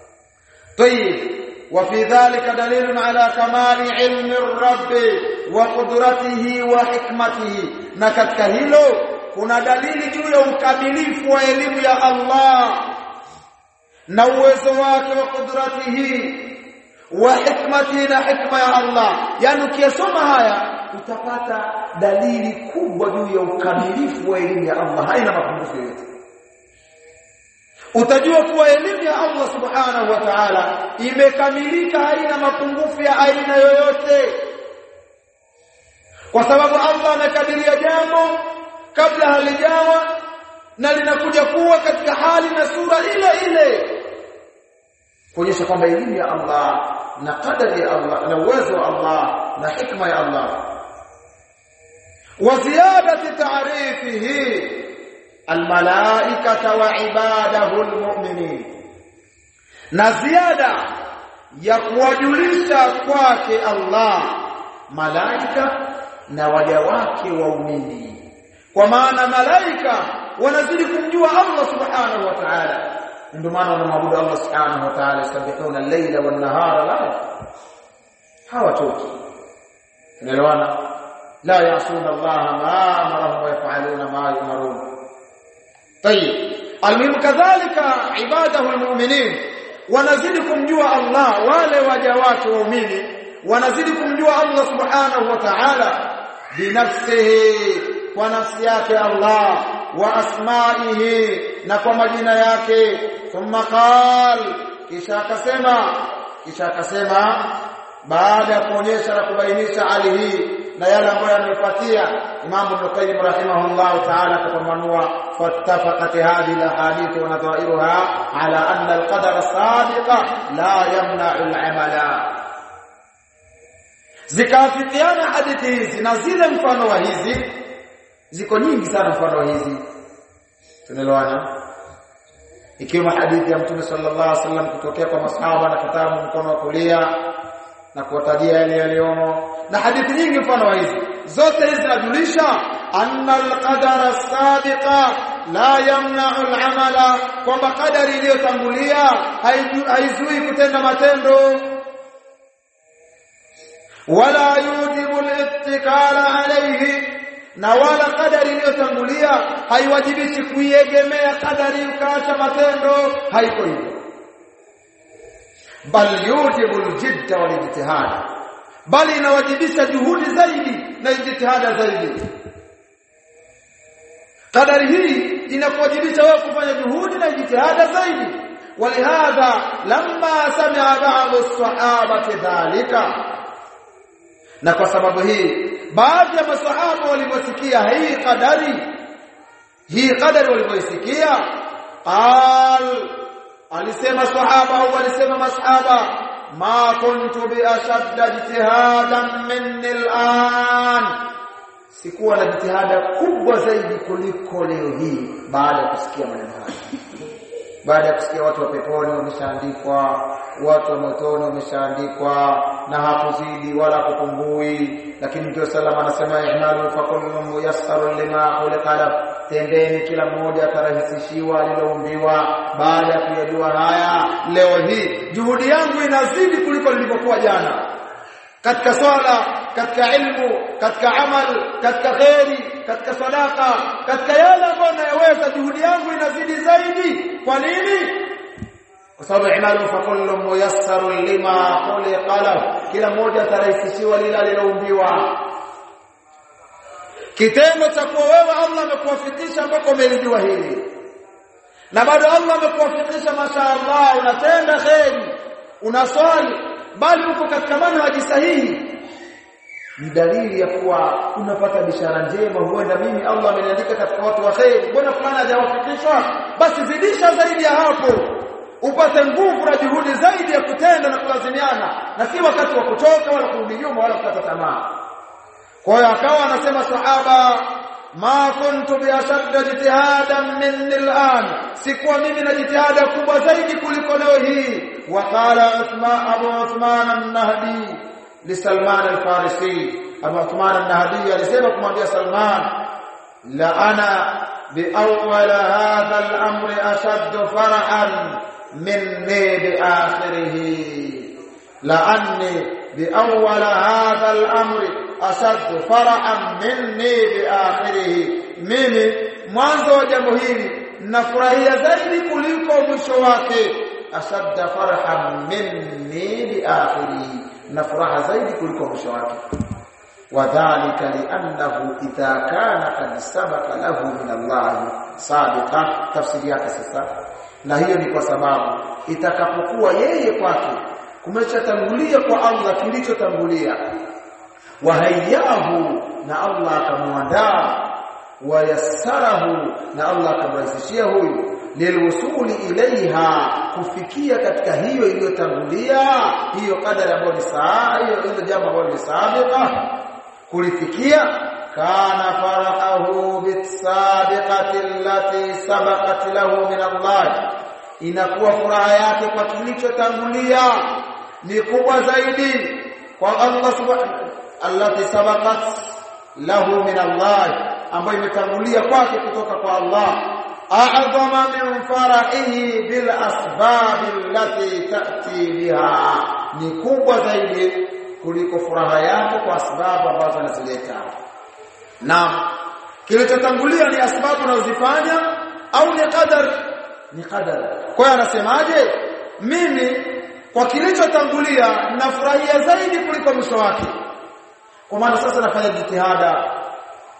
طيب وفي ذلك دليل على كمال علم الرب وقدرته وحكمته na katika hilo kuna dalili juu ya ukamilifu wa elimu ya Allah na uwezo wake wa kudratihi wa hikmati na hikma ya Allah yani ukiyasoma haya utapata dalili kubwa juu ya ukamilifu wa elimu ya Allah haina mapungufu yoyote utajua kuwa elimu ya Allah subhanahu wa ta'ala imekamilika haina mapungufu ya aina yoyote kwa sababu Allah amekadiria jambo kabla halijawa na linakuja kuwa katika hali na sura ile ile kuonyesha kwamba elimu ya Allah na kadari ya Allah na uwezo wa Allah na hikma ya Allah wa ziyadati ta'rifihi almalaikata wa ibadahu almu'minin na ziada ya kuwajulisha kwake Allah malaika na waja wake waumini kwa maana malaika wanazidi kumjua Allah subhanahu wa ta'ala ndio maana wanamwabudu Allah subhanahu wa ta'ala yasabihuna al-layla wan-nahara la hawatoki unaelewana la yasuna Allah ma amarahum wa yaf'aluna ma yumarun طيب المهم كذلك عباده المؤمنين wanazidi kumjua Allah wale waja wake waumini wanazidi kumjua Allah subhanahu wa ta'ala binafsihi kwa nafsi yake Allah wa asma'ihi na kwa majina yake thumma qal kisha akasema kisha akasema baada ya kuonyesha na kubainisha hali hii na yale ambayo yamefuatia Imam Ibn Qayyim rahimahullah ta'ala kapambanua fattafaqat hadhihi alahadith wa nadhairuha ala anna alqadar as-sabiqa la yamna'u al-amala zikafikiana hadithi hizi na zile mfano wa hizi ziko nyingi sana mfano wa hizi tunaelewana ikiwa hadithi ya Mtume sallallahu alaihi wasallam kutokea kwa masahaba na kitabu mkono wa kulia na kuwatajia yale yaliyomo na hadithi nyingi mfano wa hizi zote hizi zinajulisha anna alqadara sabiqa la yamna'u al'amala kwamba kadari iliyotangulia haizui kutenda matendo wala yujibu al-ittikala alayhi na wala kadari iliyotangulia haiwajibishi kuiegemea kadari ukaacha matendo haiko hivyo bal yujibu al-jidda wal ijtihad bali inawajibisha juhudi zaidi na ijtihada zaidi kadari hii inakuwajibisha wewe kufanya juhudi na ijtihada zaidi walihadha lamma sami'a ba'd as-sahabati dhalika na kwa sababu hii baadhi ya masahaba waliposikia hii kadari hii kadari waliposikia qal alisema sahaba au alisema masahaba ma kuntu bi ashadda ijtihadan minni al'an sikuwa na jitihada kubwa zaidi kuliko leo hii baada ya kusikia maneno haya baada ya kusikia watu wa peponi wameshaandikwa watu wa motoni wameshaandikwa na hakuzidi wala kupungui lakini Mtume sallam anasema ihmalu fa kullu muyassarun lima khuliqa tendeni kila mmoja atarahisishiwa aliloumbiwa baada ya kuyajua haya leo hii juhudi yangu inazidi kuliko nilivyokuwa jana katika swala katika ilmu katika amal katika khairi katika sadaka katika yale ambayo nayaweza juhudi yangu inazidi zaidi kwa nini kwa sababu imalu fa kullu muyassarun lima khuliqa lahu kila mmoja atarahisishiwa lile aliloumbiwa kitendo cha kuwa wewe Allah amekuwafikisha ambako umelijua hili na bado Allah amekuwafikisha mashaallah unatenda khairi unaswali bali uko katika manhaji sahihi ni dalili ya kuwa unapata bishara njema huenda mimi Allah ameniandika katika watu wa khair mbona fulani hajawafikishwa basi zidisha zaidi ya hapo upate nguvu na juhudi zaidi ya kutenda na kulazimiana na si wakati wa kuchoka wala kurudi nyuma wala kukata tamaa kwa hiyo akawa anasema sahaba ma kuntu bi ashadda jitihadan minni al'an sikuwa mimi na jitihada kubwa zaidi kuliko leo hii waqala Uthman Abu Uthman an-Nahdi li Salman al-Farisi Abu Uthman an-Nahdi alisema kumwambia Salman la ana bi awwal hadha al-amri ashaddu farhan minni bi akhirih la anni bi awwal hadha al-amri ashaddu farhan minni bi akhirih mimi mwanzo wa jambo hili nafurahia zaidi kuliko mwisho wake ashadda farhan minni bi akhirih na furaha zaidi kuliko mwisho wake wadhālika li'annahu idha kana qad sabaqa lahu min Allah sabiqa tafsiri yake sasa na hiyo ni kwa sababu itakapokuwa yeye kwake kumeshatangulia kwa Allah kilichotangulia wahayahu na Allah akamwandaa wayassarahu na Allah akamrahisishia huyu lilwusuli ilaiha kufikia katika hiyo iliyotangulia hiyo kadari ambayo ni saa hiyo ile jambo ambalo ni sabiqa kulifikia kana farahu bisabiqati allati sabaqat lahu min Allah inakuwa furaha yake kwa kilichotangulia ni kubwa zaidi kwa Allah subhanahu allati sabaqat lahu min Allah ambayo imetangulia kwake kutoka kwa Allah a'zama min farahihi bil asbab allati ta'ti biha ni kubwa zaidi kuliko furaha yake kwa sababu ambazo anazileta na kilichotangulia ni asbabu unazofanya au ni qadar ni qadar kwa hiyo anasemaje mimi kwa kilichotangulia nafurahia zaidi kuliko mwisho wake kwa maana sasa nafanya jitihada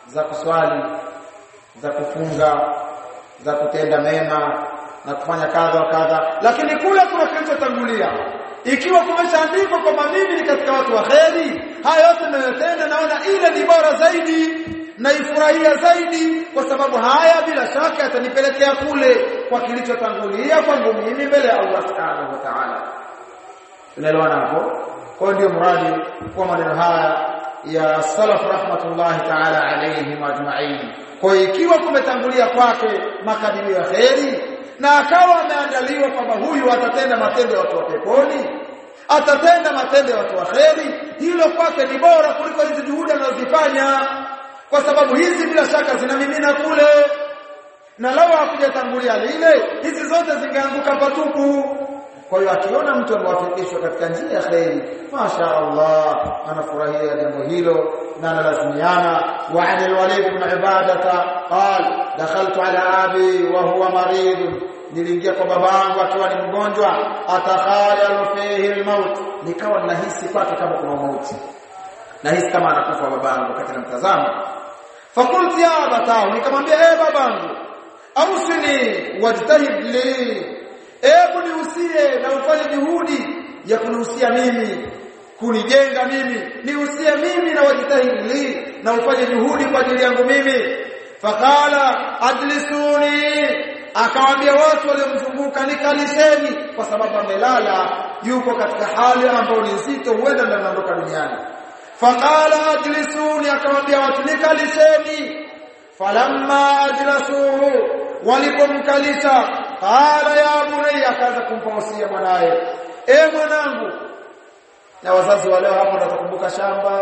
za kuswali za kufunga za kutenda mema na kufanya kadha wa kadha lakini kule kuna kilichotangulia ikiwa kumeshaandikwa kwamba mimi ni katika watu wa kheri haya yote ninayotenda naona ile ni bora zaidi naifurahia zaidi kwa sababu haya bila shaka yatanipelekea kule kwa kilichotangulia kwangu mimi mbele ya Allah subhanahu wa ta'ala tunaelewana hapo kwa ndio mradi kwa maneno haya ya salaf rahmatullahi ta'ala alayhim ajma'in kwa ikiwa kumetangulia kwake makadirio ya kheri na akawa ameandaliwa kwamba huyu atatenda matendo ya watu wa peponi atatenda matendo ya watu wa kheri hilo kwake ni bora kuliko hizi juhudi anazozifanya kwa sababu hizi bila shaka zinamimina kule na lao hakujatangulia lile hizi zote zingeanguka patupu kwa hiyo akiona mtu amewafikishwa katika njia ya kheri masha Allah anafurahia jambo hilo na analazimiana wa an alwalid ibn ibadata qal dakhaltu ala abi wa huwa marid niliingia kwa babangu akiwa ni mgonjwa atakhayalu fihi almaut nikawa ninahisi kwake kama kuna mauti nahisi kama anakufa babangu wakati namtazama fakulti ya abatahu nikamwambia eh babangu ausini wajtahid li hebu nihusie na ufanye juhudi ya kunihusia mimi kunijenga mimi nihusie mimi na wajitahidi li na ufanye juhudi kwa ajili yangu mimi fakala ajlisuni akawaambia watu waliomzunguka nikalisheni kwa sababu amelala yuko katika hali ambayo ni nzito huenda ndio anaondoka duniani fakala ajlisuni akawaambia watu nikalisheni falamma ajlasuhu walipomkalisha qala ya bunayya akaanza kumpa wasia mwanae e mwanangu na wazazi wa leo hapo watakumbuka shamba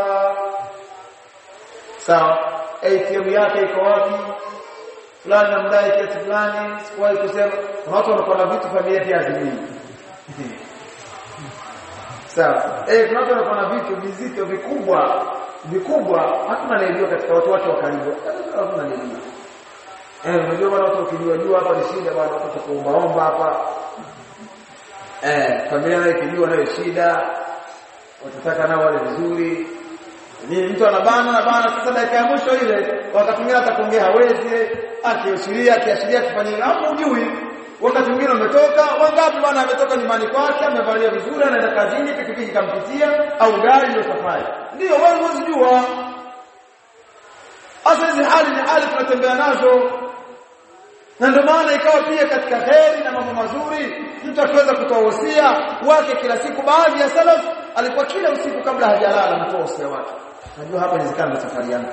sawa ATM yake iko wapi fulani namdai kiasi fulani sikuwahi kusema kuna watu wanakuwa na vitu familia pia hazimii sawa eh kuna watu wanakuwa na vitu vizito vikubwa vikubwa hakuna anayejua katika watu wake wa karibu hakuna anayejua Eh, unajua bwana watu ukijua jua hapa ni shida bwana watu kuomba omba hapa. Eh, familia nayo ikijua nayo shida. Watataka nao wale vizuri. Ni mtu anabana na bana sasa dakika ya mwisho ile wakati mwingine atakuongea hawezi, akiashiria akiashiria kufanya hapo ujui. Wakati mwingine umetoka, wangapi bwana ametoka nyumbani kwake, amevalia vizuri, anaenda kazini, pikipiki kampitia au gari ndio safari. Ndio wewe huwezi jua. Sasa hizi hali ni hali tunatembea nazo na ndio maana ikawa pia katika heri na mambo mazuri mtu akiweza kutoa wosia wake kila siku baadhi ya salaf alikuwa kila usiku kabla hajalala anatoa wosia wake najua hapa inawezekana na safari yangu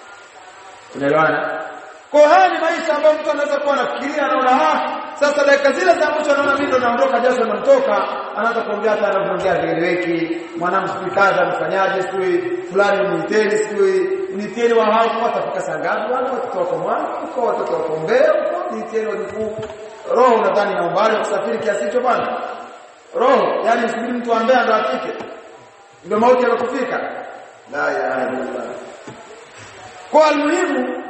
unaelewana kwa haya ni maisha ambayo mtu anaweza kuwa anafikiria anaona ah sasa dakika zile za mwisho anaona mimi ndo naondoka jasho linamtoka anaanza kuongea hata anavyoongea vieleweki mwanangu sijui kaza amefanyaje sijui fulani muiteni sijui nitieni wa hao watafika saa ngapi wale watoto wako mwana kwa watoto wako mbea nitieni wajukuu roho nadhani na umbali wa kusafiri kiasi hicho bwana roho yani msubiri mtu ambaye ndo afike ndio mauti yanakufika la ilaha illallah kwa almuhimu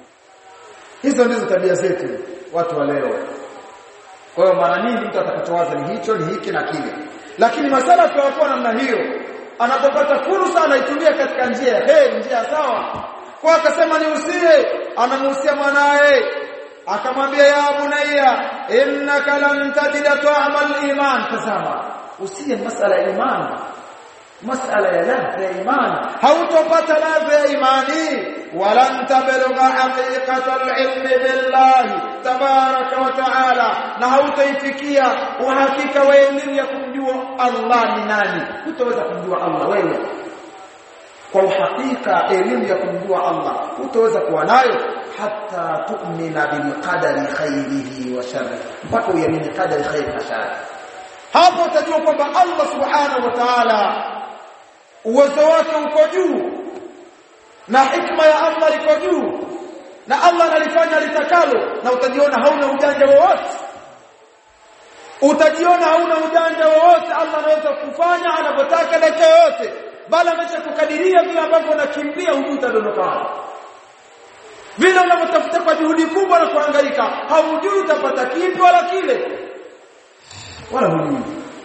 hizo ndizo tabia zetu watu wa leo kwa hiyo mara nyingi mtu atakachowaza ni hicho ni hiki na kile lakini masala tunakuwa namna hiyo anapopata fursa anaitumia katika njia ya heri njia sawa kwa akasema niusie anamuhusia mwanae akamwambia ya bunayya innaka lan tajida ta'ama al-iman tazama usie masala ya imani masala ya ladha ya imani hautopata ladha ya imani walan tablugha haqiqata al-ilm billahi tabaraka wa ta'ala na hautaifikia uhakika wa elimu ya kumjua Allah ni nani hutaweza kumjua Allah wewe kwa uhakika elimu ya kumjua Allah hutaweza kuwa nayo hata tu'mina bil qadari khairihi wa sharrihi mpaka uamini qadari khairi na shari hapo utajua kwamba Allah subhanahu wa ta'ala uwezo wake uko juu na hikma ya Allah iko juu na Allah analifanya litakalo na utajiona hauna ujanja wowote utajiona hauna ujanja wowote Allah anaweza kufanya anapotaka dakika yote bali ameshakukadiria vile ambavyo unakimbia hujui utadondoka vile unavyotafuta kwa juhudi kubwa na kuhangaika haujui utapata kipi wala kile wala hujui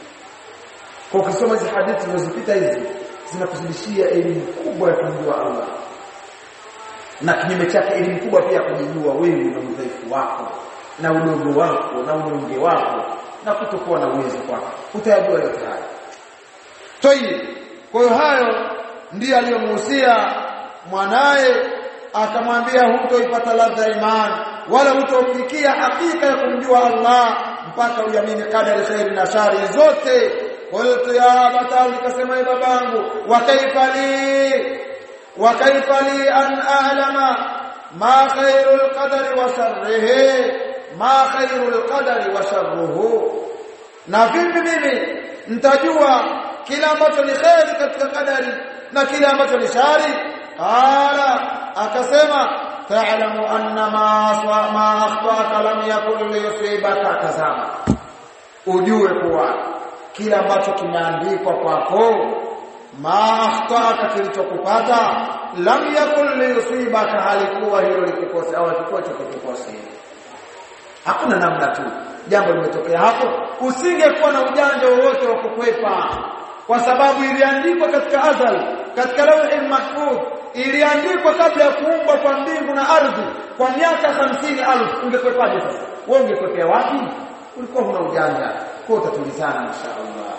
kwa ukisoma hizi hadithi zinazopita hizi zinakuzidishia elimu kubwa ya kumjua Allah na kinyume chake elimu kubwa pia kujijua wewe na udhaifu wako na udogo wako na unyonge wako na kutokuwa na uwezo wako utayajua yote haya toi kwa hiyo hayo ndiyo aliyomuhusia mwanaye akamwambia hutoipata ladha ya imani wala hutofikia hakika ya kumjua Allah mpaka uamini kadari khairi na shari zote qultu ya abata nikasema babangu wa kaifa li wa kaifa li an a'lama ma khairul qadari wa sharrihi ma khairul qadari wa sharruhu na vipi mimi nitajua kila ambacho ni khairi katika kadari na kile ambacho ni shari qala akasema ta'lamu anna ma aswa ma akhtaka lam yakun liyusibaka tazama ujue kuwa kila ambacho kimeandikwa kwako ma akhtaka kilichokupata lam yakun liyusibaka halikuwa hilo likikose au likikuwa kikikose hakuna namna tu jambo limetokea hapo usingekuwa na ujanja wowote wa kukwepa kwa sababu iliandikwa katika azal katika lawhi mahfudh iliandikwa kabla ya kuumbwa kwa mbingu na ardhi kwa miaka hamsini alfu ungekwepaje sasa wewe ungekwepea wapi ulikuwa huna ujanja kwa utatulizana mashaallah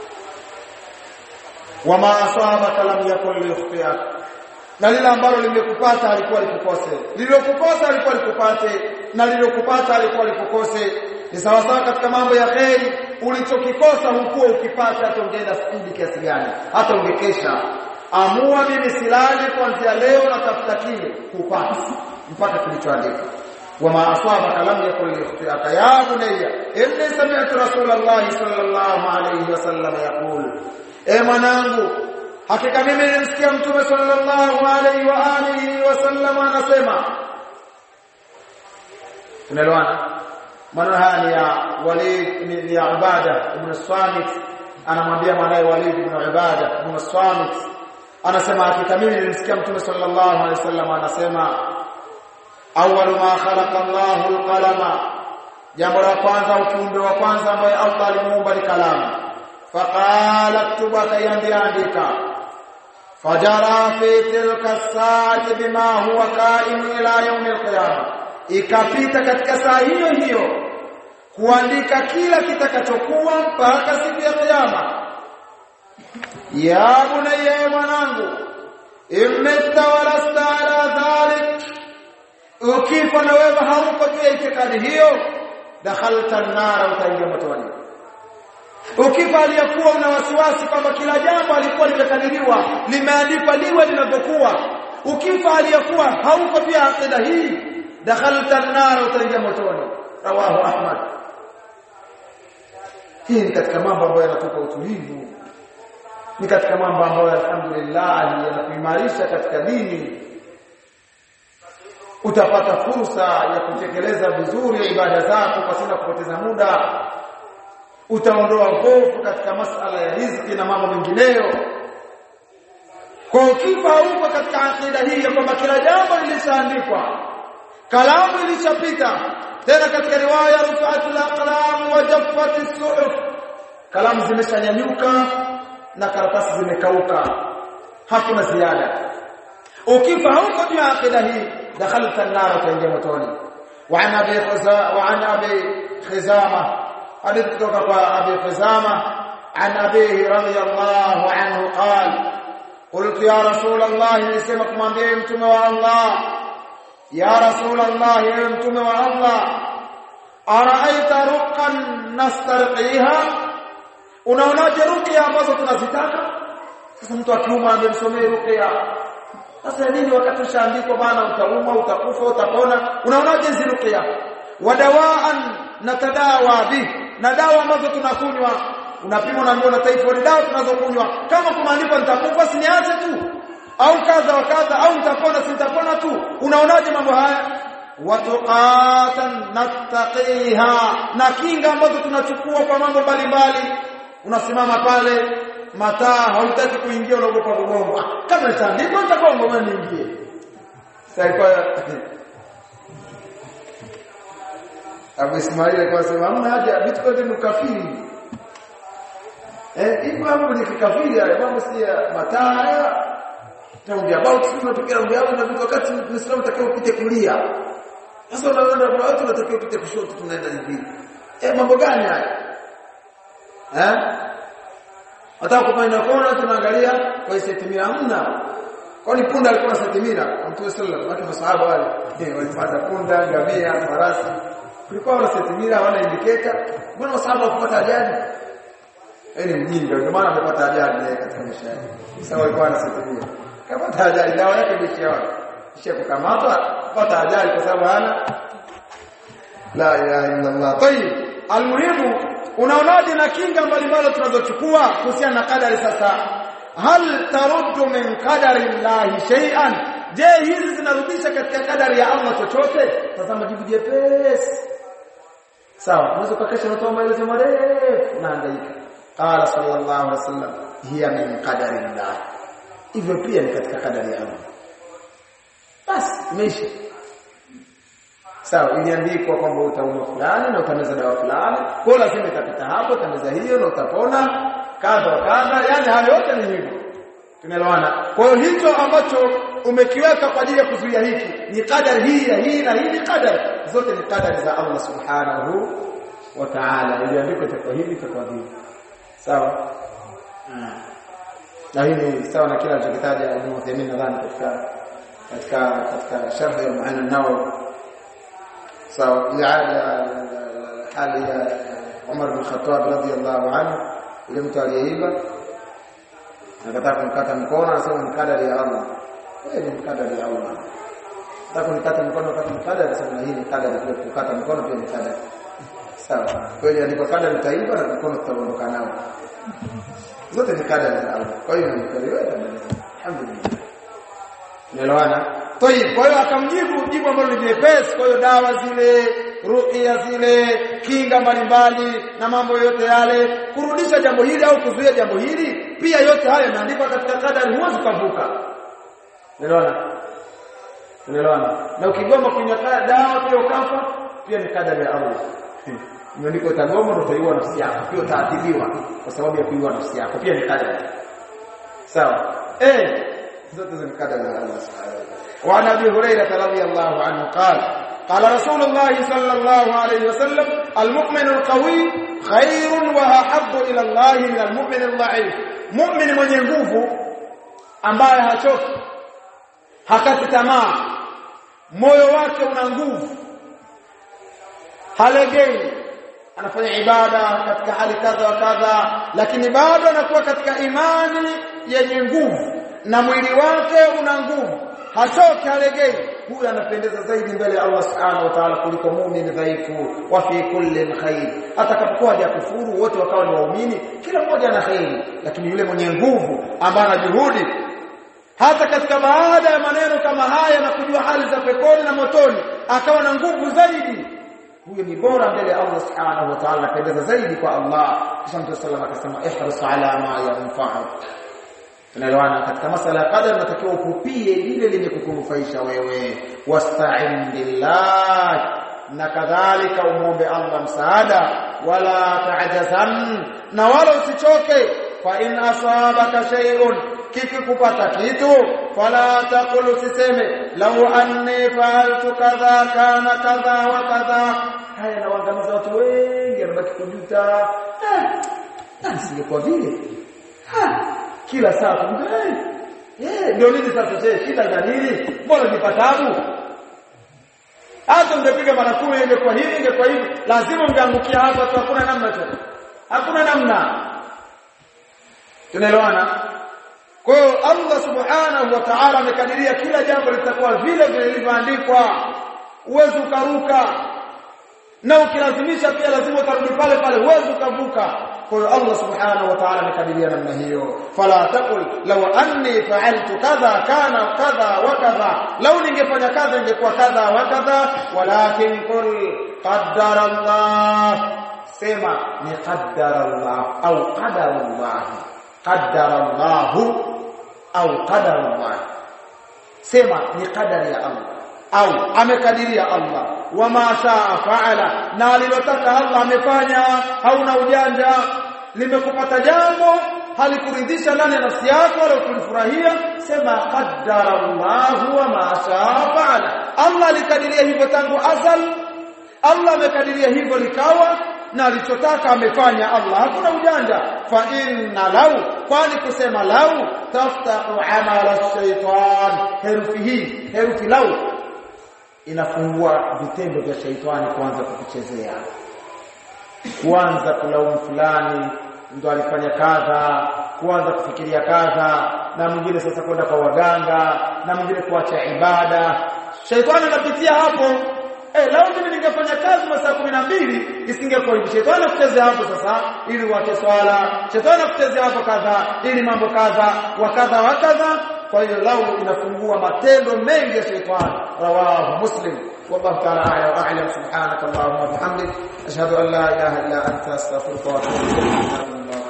wama asabaka lam yakun liyukhtiak na lile ambalo limekupata alikuwa likukose lililokukosa alikuwa likupate na lililokupata alikuwa likukose ni sawa sawa katika mambo ya kheri ulichokikosa hukuwa ukipata hata ungeenda spidi kiasi gani hata ungekesha amua mimi silali kuanzia leo na tafuta kile kupata mpaka kilichoandikwa wama asabaka lam yakun liyukhtiaka ya bunayya inni sami'tu rasulullah sallallahu alayhi wasallam yaqul e mwanangu hakika mimi nilimsikia mtume sallallahu alayhi wa alihi wasallam anasema tunaelewana maneno haya ni ya Walid ni ya Ibada ibn Samit anamwambia mwanae Walid ibn Ibada ibn Samit anasema hakika mimi nilimsikia mtume sallallahu alaihi wasallam anasema awwalu ma khalaqa Allahu al-qalama jambo la kwanza ukiumbe wa kwanza ambaye Allah alimuumba ni kalamu faqala ktuba kayandiandika fajara fi tilka saati bima huwa qaim ila yawm al-qiyamah ikapita katika saa hiyo hiyo kuandika kila kitakachokuwa mpaka siku ya kiyama ya bunayya mwanangu imta walasta ala dhalik ukifa na wewe hauko juu ya itikadi hiyo dakhalta an-nar utaingia motoni ukifa aliyakuwa una wasiwasi kwamba kila jambo alikuwa limekadiriwa limeandikwa liwe linavyokuwa ukifa aliyakuwa hauko juu ya akida hii dakhalta an-nar utaingia motoni rawahu ahmad hii ni katika mambo ambayo yanatupa utulivu ni katika mambo ambayo alhamdulillah yanakuimarisha katika dini utapata fursa ya kutekeleza vizuri ibada zako pasina kupoteza muda utaondoa hofu katika masala ya riziki na mambo mengineyo kwa ukifa huko katika akida hii ya kwamba kila jambo lilishaandikwa kalamu ilishapita tena katika riwaya rufatul aqlam wa jaffati suhuf kalamu zimeshanyanyuka na karatasi zimekauka hakuna ziada ukifa huko juu ya akida hii dakhalta an-nar utaingia motoni wa an abi khuza wa an abi khizama hadith kutoka kwa abi khizama an abihi radiyallahu anhu qala قلت يا رسول الله نسمع kumwambia mtume wa Allah ya rasul Allah ya mtume wa Allah araaita ruqan nastarqiha unaonaje ruqya ambazo tunazitaka sasa mtu akiuma amemsomea ruqya sasa nini wakati ushaandikwa bana utauma utakufa utapona unaonaje hizi ruqya wadawaan natadawa bi na dawa ambazo tunakunywa unapima unaambiwa na typhoid dawa tunazokunywa kama kumaandikwa nitakufa siniache tu au kadha wa kadha au nitapona sitapona tu unaonaje mambo haya watuqatan nattaqiha na kinga ambazo tunachukua kwa mambo mbalimbali unasimama pale mataa hautaki kuingia unaogopa kugongwa kama nitaandikwa nitagonga wewe niingie sasa kwa Abu Ismail alikuwa sema hamna haja vitu vyote ni ukafiri eh hivyo mambo ni kikafiri haya mambo si ya mataa haya Round about sio unatokea round about na vitu wakati Muislamu unatakiwa upite kulia. Sasa unaona kuna watu wanatakiwa upite kushoto tunaenda hivi. Eh mambo gani haya? Eh? Hata kufanya kona tunaangalia kwa setimira hamna. Kwani punda alikuwa na setimira? Mtume sallallahu alaihi wasallam masahaba wale eh walipanda punda, ngamia, farasi. Kulikuwa na setimira hawana indicator. Mbona masahaba wakupata ajali? Yaani mjinga ndio maana amepata ajali yeye katika maisha yake. Sasa walikuwa na setimira. Kapata ajali dawa yake bishi yao. Kisha kukamatwa kupata ajali kwa sababu hana la ilaha illa Allah. Tayib, almuhimu unaonaje na kinga mbalimbali tunazochukua kuhusiana na kadari sasa hal taruddu min qadari llahi shay'an je hizi zinarudisha katika kadari ya Allah chochote tazama jibu jepesi sawa unaweza kukesha unatoa maelezo marefu naangaika qala sallallahu alaihi wasallam hiya min qadari llah hivyo pia ni katika kadari ya Allah basi imeisha sawa iliandikwa kwamba utaumwa fulani na utameza dawa fulani kwa lazima itapita hapo utameza hiyo na utapona kadha kadha yani hayo yote ni hivyo tunaelewana kwa hiyo hicho ambacho umekiweka kwa ajili ya kuzuia hiki ni kadari hii na hii na hii ni kadari zote ni kadari za Allah subhanahu wa ta'ala iliandikwa itakuwa hivi itakuwa hivi sawa na hii ni sawa na kila alichokitaja Ibn Uthaymeen nadhani katika katika katika sharh ya Mu'an an-Nawawi sawa liada hali ya Umar bin Khattab radhiyallahu anhu ile mtu aliyeiba akataka kumkata mkono anasema ni kadari ya Allah wewe ni kadari ya Allah nataka kunikata mkono wakati mkadari anasema hii ni kadari pia kukata mkono pia ni kadari sawa kweli andiko kadari utaiba na mkono tutaondoka nao zote ni kadari za Allah kwa hiyo ni kweli wewe alhamdulillah Unaelewana? Tayib, kwa hiyo akamjibu jibu ambalo ni jepesi, kwa hiyo dawa zile, ruqya zile, kinga mbalimbali na mambo yote yale, kurudisha jambo hili au kuzuia jambo hili, pia yote hayo yameandikwa katika kadari, huwezi kuvuka. Unaelewana? Unaelewana? Na ukigoma kunywa dawa pia ukafa, pia ni kadari ya Allah. Imeandikwa utagoma na utaiua nafsi yako, pia utaadhibiwa kwa sababu ya kuiua nafsi yako, pia ni kadari. Sawa? Eh, zote za kadari za Allah subhanahu wa ta'ala. وعن ابي هريره رضي الله عنه قال قال رسول الله صلى الله عليه وسلم المؤمن القوي خير واحب الى الله من المؤمن الضعيف مؤمن mwenye nguvu ambaye hachoki hakati tamaa moyo wake una nguvu halegei anafanya ibada katika hali kadha wa kadha lakini bado anakuwa katika imani yenye nguvu na mwili wake una nguvu hachoki halegei huyu anapendeza zaidi mbele ya Allah subhanahu wa ta'ala kuliko muumini dhaifu wa fi kulli khair atakapokuwa hajakufuru wote wakawa ni waumini kila mmoja ana khairi lakini yule mwenye nguvu ambaye ana juhudi hata katika baada ya maneno kama haya na kujua hali za peponi na motoni akawa na nguvu zaidi huyo ni bora mbele ya Allah subhanahu wa ta'ala anapendeza zaidi kwa Allah kisha Mtume sallallahu alayhi wasallam ihris ala ma yanfa'u tunaelewana katika masala ya qadar natakiwa upupie lile lenye kukunufaisha wewe wasta'in billah na kadhalika umuombe Allah msaada wala ta'jazan na wala usichoke fa in asabaka shay'un kikikupata kitu fala taqul usiseme law anni fa'altu kadha kana kadha wa kadha haya nawaangamiza watu wengi wanabaki kujuta ah singekuwa vile kila saa kumbe eh ndio nini sasa je shida za nini mbona nipatabu hata ungepiga mara 10 ingekuwa hivi ingekuwa hivi lazima ungeangukia hapa tu hakuna namna tu hakuna namna tunaelewana kwa hiyo Allah subhanahu wa ta'ala amekadiria kila jambo litakuwa vile vile lilivyoandikwa uwezi ukaruka na ukilazimisha pia lazima utarudi pale pale uwezi ukavuka kwa hiyo Allah subhanahu wa ta'ala amekadiria namna hiyo fala taqul law anni fa'altu kadha kana kadha wa kadha law ningefanya kadha ingekuwa kadha wa kadha walakin qul qaddara Allah sema ni qaddara Allah au qadara Allah qaddara Allah au qadara Allah sema ni qadari ya Allah au amekadiria Allah wama shaa faala na alilotaka Allah amefanya hauna ujanja limekupata jambo halikuridhisha ndani ya nafsi yako wala kulifurahia sema qaddara Allah wa ma shaa faala Allah alikadiria hivyo tangu azal Allah amekadiria hivyo likawa na alichotaka amefanya Allah hakuna ujanja fa inna lau kwani kusema lau taftahu amala shaytan herufi hii herufi lau inafungua vitendo vya shaitani kuanza kukuchezea kuanza kulaumu fulani ndo alifanya kadha kuanza kufikiria kadha na mwingine sasa kwenda kwa waganga na mwingine kuacha ibada shaitani anapitia hapo eh lao mimi ningefanya kazi masaa 12 isingekuwa hivi shetani akuchezea hapo sasa ili uache swala shetani akuchezea hapo kadha ili mambo kadha wa kadha wa kadha kwa hiyo lau inafungua matendo mengi ya shetani rawahu muslim والله تعالى اعلى واعلم سبحانك اللهم وبحمدك اشهد ان لا اله الا انت استغفرك واتوب اليك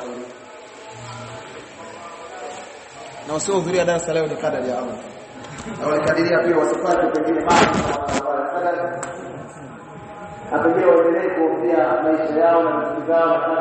na wasiohudhuria darasa leo ni kadari ya Allah na walikadiria pia wasipate pengine maji na pengine waendelee kuombea maisha yao na ndugu zao